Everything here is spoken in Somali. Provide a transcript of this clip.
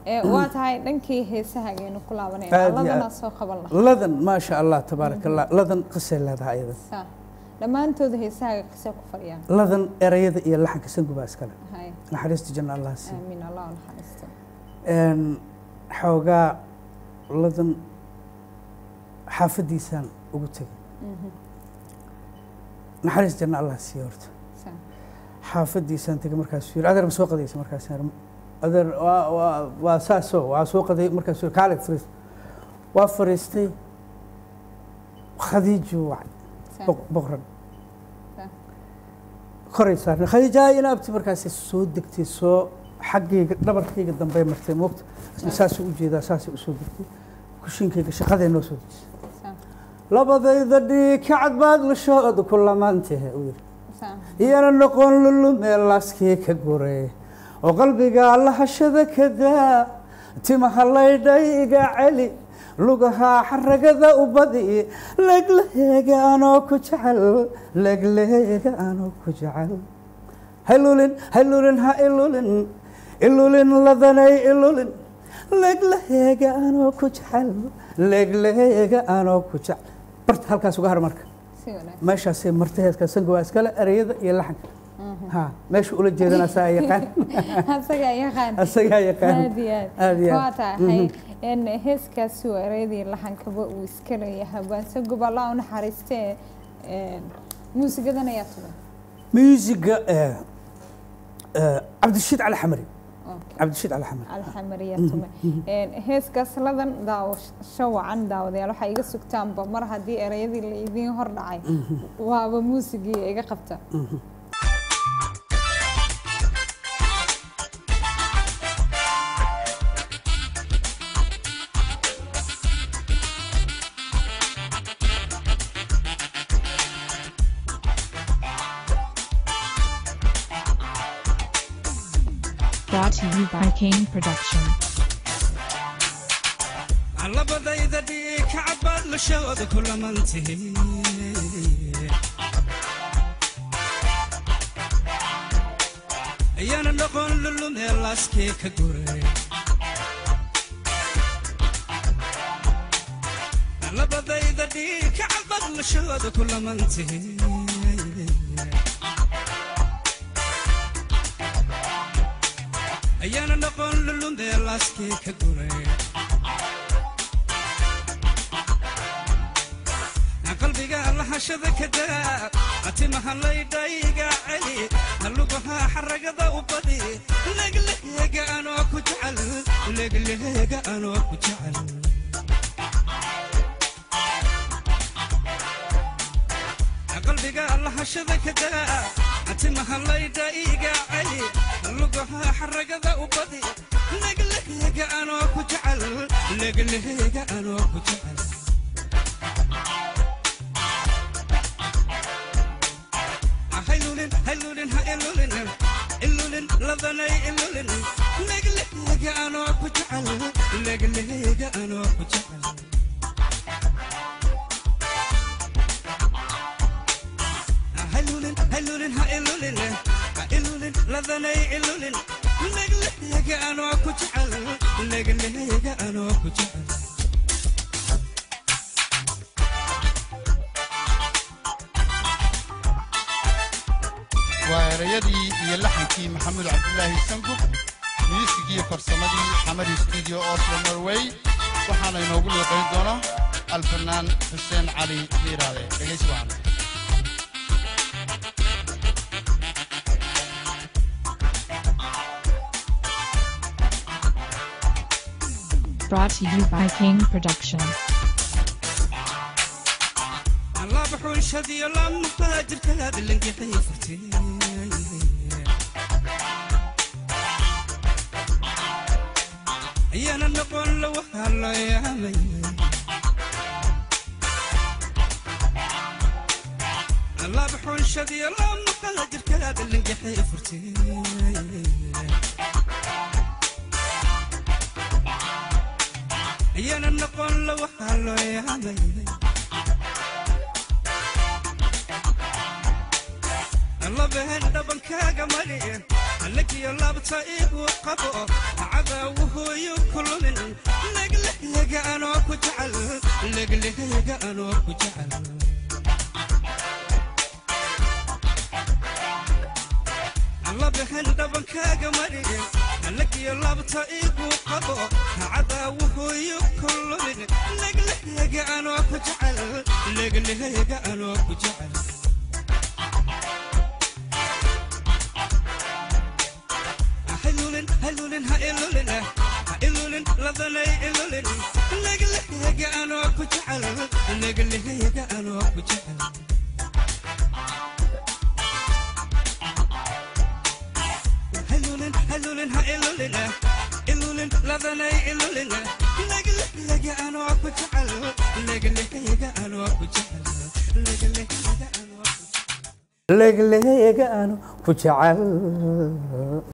Ee, waa tahay dhankii heesaha ayaynu ku laabanayna Aad iyo ladana aad. soo qaban lahaa ladan maasha allah tabaaraka allah ladan qisay leedahay iyada Saa. dhammaantooda heesaha kasee ku fadhiyaan ladan erayada iyo laxanka sanguba iskale hay naxariista janna allah siiyo aamiin allah u naxariisto een xoogaa ladan xaafadiisaan ugu tegay Mhm. naxariis janna allah siiyo horta Saa. xaafadiisaan tegay markaasuu yidhi adeer ma soo qadaysa markaas adeer waa waa waa saasoo waa soo qaday markaasuu yidhi kaale fariis waa fariistay khadiijuu wacay Saa. boq- boqran Saa. koray saarnay khadiija ina abti markaasay soo degtay soo xaggayga dhabarkayga dambey martay moogta isna saasuu u jeedaa saasay u soo degtay kushinkayga shaqaday noo soo dejisay Saa. labadayda dhiig kacad baad lashooda ku lamaantahe uu yidhi Saa. iyana noqon lulumee laaskii ka guray oo qalbiga lahashada ka daa timaha laydhay iga celi lugaha xaragada u badi legleega anoo ku jecel legleega anoo ku jecel haylulin haylulin ha ilulin ilulin ladanay ilulin legleega anoo ku jecel legleega anoo ku jecel barta halkaas uga har marka si wanaagsan meeshaasay martay heeska sangu waa iskale ereyada iyo laxanka ha meesha ula jeedana asagaa yaqaan asagaa yaqaan asagaa yaqaan aad iyo aad aad iyo waa aad tahay in heeskaasi waa ereyadii laxankaba uu iska leeyahay baanse gobollaa u naxariistee een, muusigadan ayaa tugan muusiga eh, eh, cabdirashiid cali xamari Okay. cabdirashiid cali xamari alxamariya tume Een, heeskaas ladan daawasho wacan daawadayaal waxaa iga sugtaanba mar haddii ereyadii la idiin hor dhacay waaba muusigii iga qabta Brought to you by Kane Production. labadayda dhiig kacabbaad lashooda ku lamantihi ayaana noqon lulumee laaskii ka guray labadayda dhiig kacabbaad lashooda ku lamantihi ayaana noqon lulumee laaskii ka guray qalbiga lahashada ka daa atimaha laydhayga celi halugaha xaragada u badi legleega anoo ku jecel legleega anoo ku jecel qalbiga lahashada ka daa atimaha laydhayga celi halugaha xaragada u badi legleega anoo ku jecel legleega anoo ku jecel haylulin haylulin ha ilulin ilulin ladanay ilulin legleega anoo ku jecel legleega anoo ku jecel haylulin haylulin ha ilulin ha ilulin ladanay ilulin legleega anoo ku jecel legleega anoo ku jecel waa erayadii iyo laxankii maxamuud cabdulaahi sangub miisigii farsamadii xamari studio oslo norway waxaana inoogu liiqayn doona alfanaan xuseen cali miiraade dhegaysi wacan Brought to you by Kane Production. الله بحوشهد يلا مهاجر كهذا اللي نقحي فرتي ايانا نقول له هلا يا مي الله بحوشهد يلا مهاجر كهذا اللي نقحي فرتي ايانا نقول له هلا يا مي الله بهن دبن كاغا مري لك يا لابتا ايغو قبو عد cadawuhooyo kulumin leglehyaga anoo ku jecel leglehyaga anoo ku jecel alla bixin dhabankaaga mari lagiyo labta igu qabo cadawuhooyo kulumin leglehyaga anoo ku jecel leglehyaga anoo ku jecel haylulin haylulin ha ilulin ha ilulin ladanay ilulin leglehyaga anoo ku jecel leglehyaga anoo ku jecel haylulin haylulin ha ilulin ilulin ladanay ilulin leglehyaga anoo ku jecel leglehyaga anoo ku jecel leglehyaga anoo ku jecel legleega aanu ku jecel